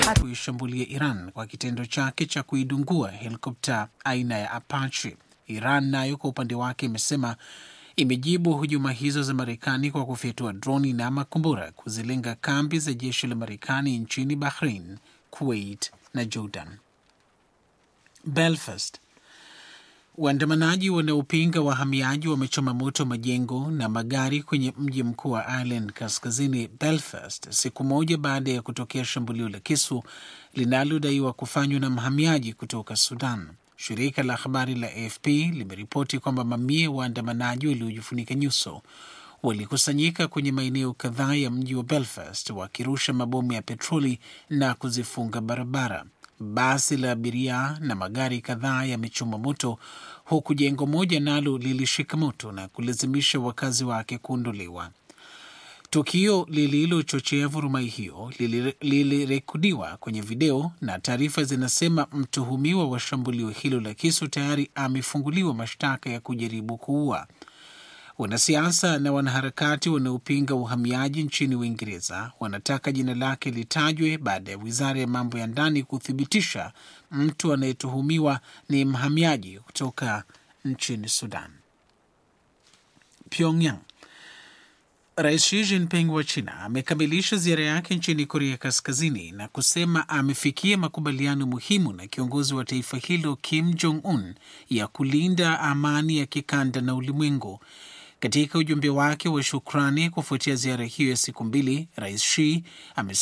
kuishambulia Iran kwa kitendo chake cha kuidungua helikopta aina ya Apache. Iran nayo kwa upande wake imesema imejibu hujuma hizo za Marekani kwa kufyatua droni na makombora kuzilenga kambi za jeshi la Marekani nchini Bahrain, Kuwait na Jordan. Belfast. Waandamanaji wanaopinga wahamiaji wamechoma moto majengo na magari kwenye mji mkuu wa Ireland kaskazini Belfast, siku moja baada ya kutokea shambulio la kisu linalodaiwa kufanywa na mhamiaji kutoka Sudan. Shirika la habari la AFP limeripoti kwamba mamia waandamanaji waliojifunika nyuso walikusanyika kwenye maeneo kadhaa ya mji wa Belfast wakirusha mabomu ya petroli na kuzifunga barabara. Basi la abiria na magari kadhaa yamechoma moto huku jengo moja nalo lilishika moto na kulazimisha wakazi wake kuondolewa. Tukio lililochochea vurumai hiyo lilirekodiwa kwenye video na taarifa zinasema mtuhumiwa wa shambulio hilo la kisu tayari amefunguliwa mashtaka ya kujaribu kuua. Wanasiasa na wanaharakati wanaopinga uhamiaji nchini Uingereza wanataka jina lake litajwe baada ya wizara ya mambo ya ndani kuthibitisha mtu anayetuhumiwa ni mhamiaji kutoka nchini Sudan. Pyongyang. Rais Xi Jinping wa China amekamilisha ziara yake nchini Korea Kaskazini na kusema amefikia makubaliano muhimu na kiongozi wa taifa hilo Kim Jong Un ya kulinda amani ya kikanda na ulimwengu. Katika ujumbe wake wa shukrani kufuatia ziara hiyo ya siku mbili, Rais Xi